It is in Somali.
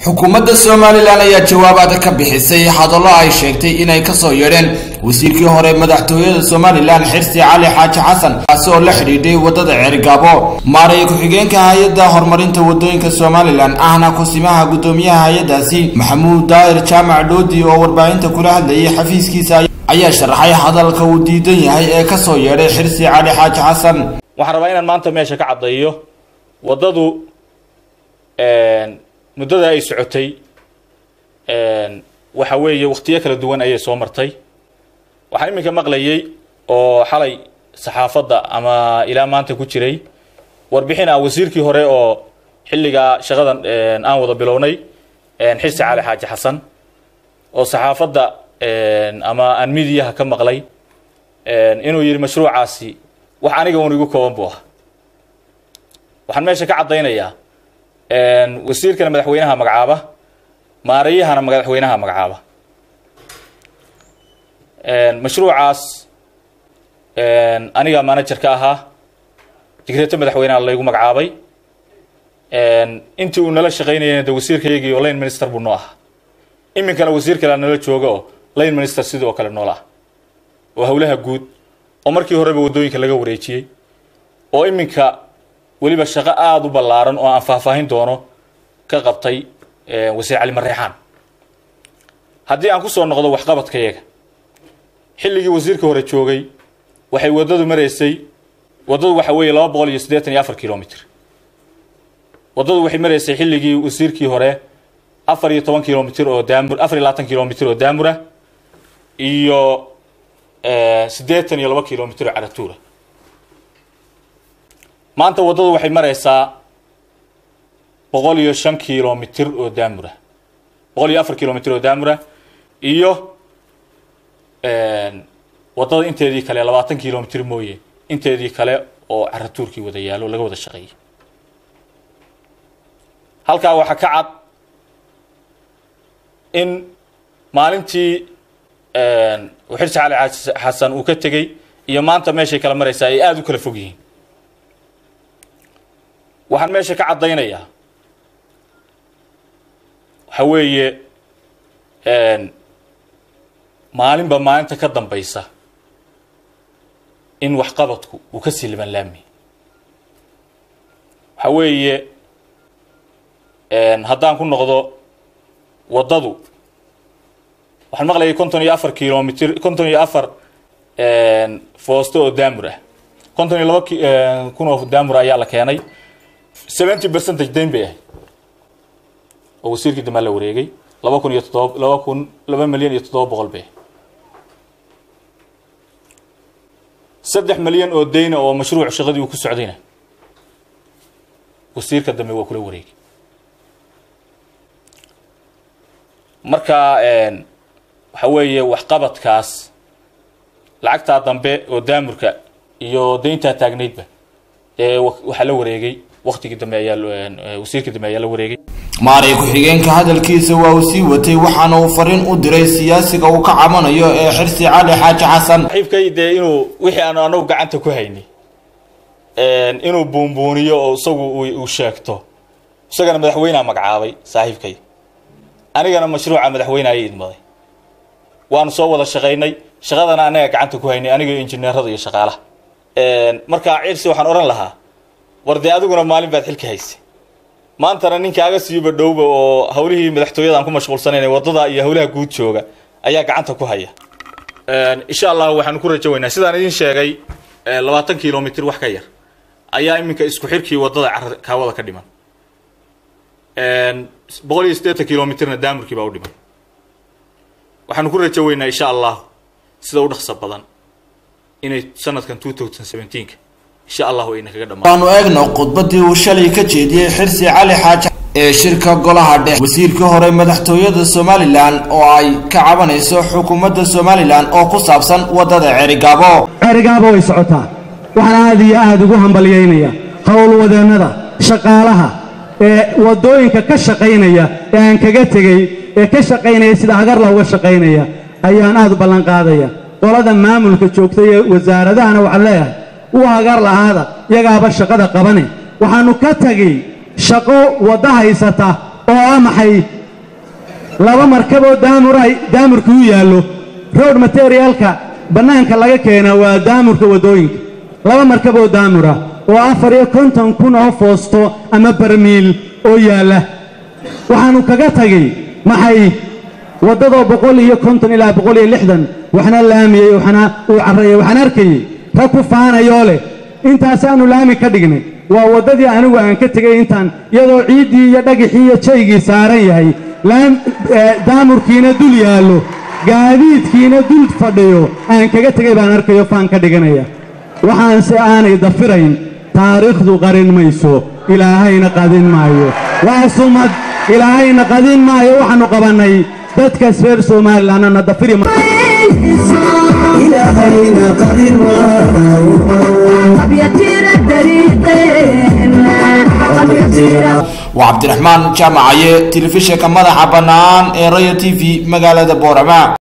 xukuumadda somalilan ayaa jawaabaad ka bixisay hadallo ay sheegtay inay kasoo yeedheen wasiirkii hore madaxtooyada somalilan xirsi cali xaaji xasan kaasi oo la xidhiidhay waddada ceerigaabo maaraya ku-xigeenka hay-adda horumarinta waddooyinka somalilan ahna kusimaha guddoomiyaha hay-addaasi maxamuud daahir jaamac dhoodi oo warbaahinta kula hadlayay xafiiskiisa ayaa sharaxay hadalka uu diidan yahay ee kasoo yeedhay xirsi cali xaaji xasan waxaan rabaa inaan maanta meesha ka caddeeyo waddadu muddada ay socotay waxa weeye wakhtiyo kala duwan ayay soo martay waxaan iminka maqlayay oo xalay saxaafadda ama ilaa maanta ku jiray warbixin ah wasiirkii hore oo xilligaa shaqadan aan wada bilownay xirsi cali xaaji xasan oo saxaafadda ama aan midiyaha ka maqlay inuu yidhi mashruucaasi wax aniga un igu kooban buu ah waxaan meesha ka caddaynayaa wasiirkana madaxweynaha magacaaba maarayahana madaxweynaha magacaaba mashruucaas aniga manager ka ahaa digreeto madaxweynaha laygu magacaabay intii uu nala shaqaynayana de wasiirkayagii oo line minister buu noo ahaa iminkana wasiir kalea nala jooga oo line minister sidoo kale noola ah oo howlaha guud oo markii horeba waddooyinka laga wareejiyey oo iminka weliba shaqo aada u ballaaran oo aan faahfaahin doono ka qabtay wasiir cali mareexaan haddii aan kusoo noqdo waxqabadkayaga xilligii wasiirka hore joogay waxay waddadu maraysay waddadu waxa weeye laba boqol iyo siddeetan iyo afar kilomitr waddadu waxay maraysay xilligii wasiirkii hore afar iyo toban kilomitr oo daamur afar iyo labaatan kilomitr oo daamura iyo siddeetan iyo laba kilomitr oo caratuura maanta waddadu waxay maraysaa boqol iyo shan kilomitr oo daamura boqol iyo afar kilomitr oo daamura iyo waddada inteedii kale labaatan kilomitr mooye inteedii kale oo caratuurkii wada yaalo laga wada shaqeeyay halkaa waxaa ka cad in maalintii xirsi cali xasan uu ka tegey iyo maanta meeshay kala maraysaa ay aada u kala fog yihiin waxaan meesha ka caddaynayaa waxa weeye maalinba maalinta ka dambaysa in waxqabadku uu ka sii liban laami waxa weeye haddaan ku noqdo waddadu waxaan maqlayay konton iyo afar kilomitr konton iyo afar foosto oo daamur ah konton iyo laba kun oo daamur ayaa la keenay seventy percentage dayn bay ahayd oo wasiirkii damaa la wareegay laba kun iyo toddoba laba kun laba milyan iyo toddoba boqol bay saddex milyan oo dayna oo mashruuc shaqadii uu ku socdayna wasiirka dambe waa kula wareegay marka waxa weeye waxqabadkaas lacagtaa dambe oo daamurka iyo dayntaa taagnaydba ee waxaa la wareegay waktigii dambe ayaa wasiirkii dambe ayaa la wareegay maaray ku-xigeenka hadalkiisa waa uu sii watay waxaana uu fariin u diray siyaasiga uu ka cabanayo ee xirsi cali xaaji xasan saaxiibkay dee inuu wixii aanu anagu gacanta ku haynay inuu buunbuuniyo oo isagu uu sheegto isagana madaxweyneha magacaabay saaxiibkay anigana mashruuca madaxweyne ayay idmaday waanu soo wada shaqaynay shaqadana anaga gacanta ku haynay aniga injineerada iyo shaqaalaha markaa cirsi waxaan odhan lahaa war dee adiguna maalin baad xilka haysay maantana ninkaaga siiba dhowba oo hawlihii madaxtooyada aan ku mashquulsanaynay waddada iyo hawlaha guud jooga ayaa gacanta ku haya insha allah waxaanu ku rajo weynaa sidaan idin sheegay labaatan kilomitr wax ka yar ayaa iminka isku xirkii waddada kaawada ka dhiman boqol iyo siddeetan kilomitrna daamurkii baa u dhiman waxaanu ku rajo weynaa insha allah sida u dhaqsa badan inay sanadkan two thousand seventeenka insha allahu ayna kaga dhamaan waanu eegno khudbadii uu shalay ka jeediyey xirsi cali xaaji ee shirka golaha dhex wasiirkii hore madaxtooyada somalilan oo ay ka cabanayso xukuumadda somalilan oo ku saabsan waddada ceerigaabo ceerigaabo way socotaa waxaan aad iyo aad ugu hambalyaynaya howlwadeennada shaqaalaha ee waddooyinka ka shaqaynaya ee aan kaga tegey ee ka shaqaynaya sida hagarla uga shaqaynaya ayaan aad u ballanqaadaya qolada maamulka joogtay ee wasaaradahana waxaan leeyahay u hagar lahaada yagaaba shaqada qabane waxaannu ka tegey shaqo wadda haysata oo ah maxay laba markaboo daamur ay daamurka u yaallo road materialka bannaanka laga keena waa daamurka waddooyinka laba markaboo daamura oo afar iyo konton kun oo foosto ama barmiil oo yaalla waxaannu kaga tagay maxay waddadoo boqol iyo konton ilaa boqol iyo lixdan waxna laamiyey waxna uu carrayay waxaan arkayey rag ku faanayoo leh intaasaannu laami ka dhignay waa waddadii anigu aan ka tegey intaan iyadoo ciiddii iyo dhagixii iyo jaygii saaran yahay daamurkiina dul yaallo gaadiidkiina dul fadhiyo aan kaga tegay baan arkayo faan ka dhiganaya waxaanse aanay dafirayn taariikhdu qarin mayso ilaahayna qadin maayo waa sumad ilaahayna qadin maayo waxaannu qabannay dadkaas reer somalilanna dafiri waa cabdiraxmaan jaamacaye telefishinka madaxa bannaan ee royal t v magaalada boorama